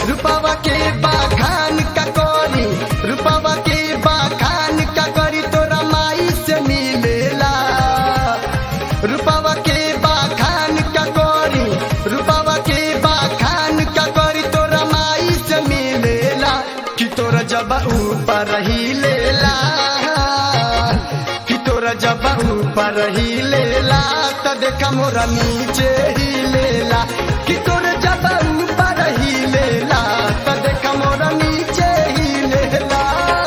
रूपावा के बाखान का करी रूपावा के बाखान का करी तोरा माई से मिलेला रूपावा के बाखान का करी रूपावा के बाखान का करी तोरा माई से मिलेला कि तोरा जब ऊपर ही लेला कि तोरा जब ऊपर ही लेला त देखा मोरा नीचे ही लेला कि तोरा जब ऊपर ही लेला त देखा मोरा नीचे ही लेला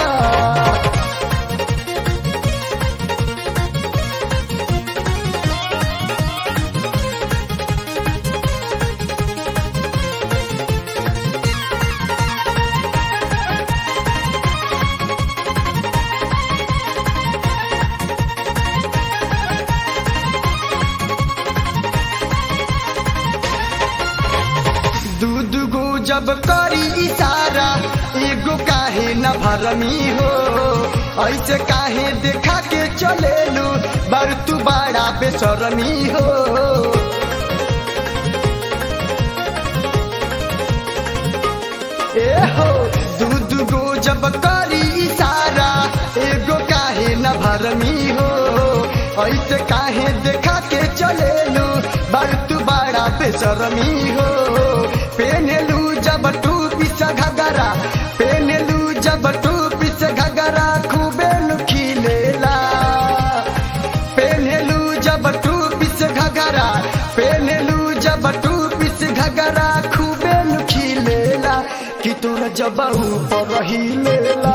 दूध गो जब करी इशारा एगो काहे न भरमी हो ऐसे काहे देखा के चलेलू बर तू बड़ा बेसरमी हो ए हो दूध गो जब करी इशारा एगो काहे न भरमी हो ऐसे काहे देखा के चलेलू बर तू बड़ा बेसरमी हो पेनेलू जब टू पिस घगरा पेनेलू जब टू पिस घगरा खूबे खिलेला पेनेलू जब टू पिस घगरा पेनेलू जब टू पिस घगरा खूबे खिलेला कि तोरा जब ऊपर ही लेला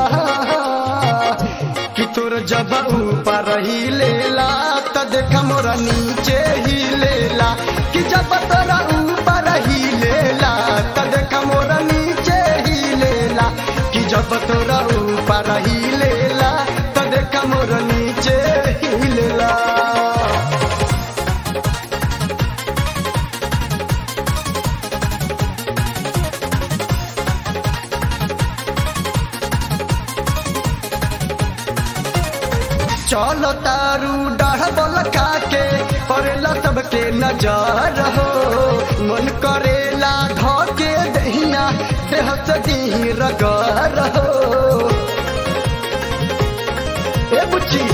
कि तोर जब ऊपर ही लेला त देख मोरा नीचे ही लेला कि जब तोरा ऊपर ही लेला त देख मोरा नीचे ही लेला कि जब तोरा ऊपर ही लेला त देख मोरा नीचे ही लेला चलो तारू डाढ़ बोल खाके करेला सबके नजर हो मन करेला धके दहिना देह से दी रगर हो ए बुच्ची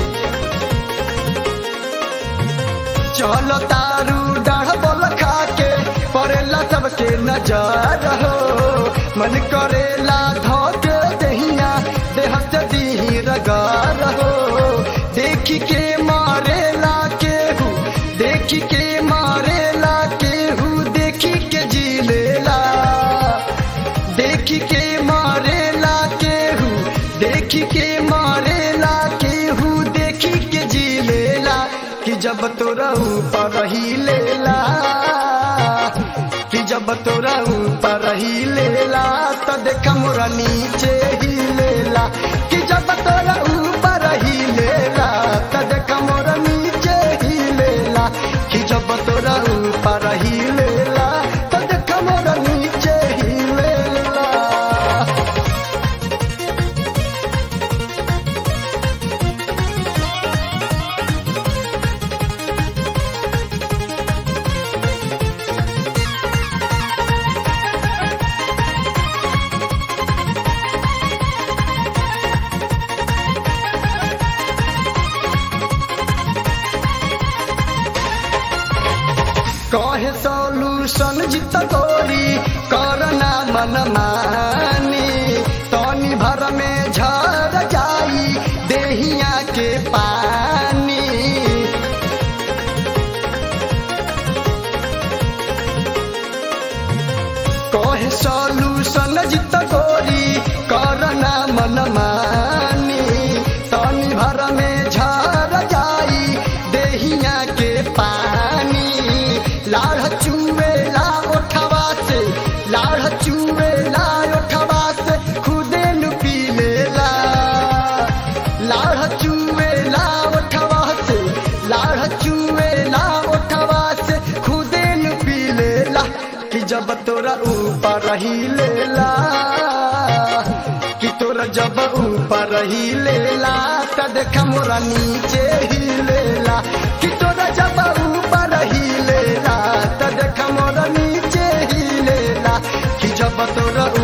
चलो तारू डाढ़ बोल खाके करेला सबके नजर हो मन करेला धके दहिना देह से दी रगर हो देखी के मारेला केहू देखी के मारेला केहू देखी के जी लेला देखी के मारेला केहू देखी के मारेला केहू देखी के जी लेला कि जब तोरा ऊपर ही लेला कि जब तोरा ऊपर ही लेला तो देख मोरा नीचे ही लेला कि जब तोरा ऊपर ही लेला तो देख मोरा नीचे ही लेला कि जब तोरा ऊपर ही लेला तो देख मोरा नीचे ही लेला कहे सॉल्यूशन जित गोरी करना मन मानी तनी भर में झर जाई देहिया के पानी कहे सॉल्यूशन जित गोरी करना मन मानी तनी भर में झर जाई देहिया के पानी लाढ़ चुवेला ओठवा से लाढ़ चुवेला ओठवा से खुदे नु पी लेला लाढ़ चुवेला ओठवा से लाढ़ चुवेला ओठवा से खुदे नु पी लेला कि जब तोरा ऊपर ही लेला कि तोरा जब ऊपर ही लेला त देख मोरा नीचे ही लेला कि तोरा जब ऊपर ही लेला त देख मोरा नीचे ही लेला कि जब तोरा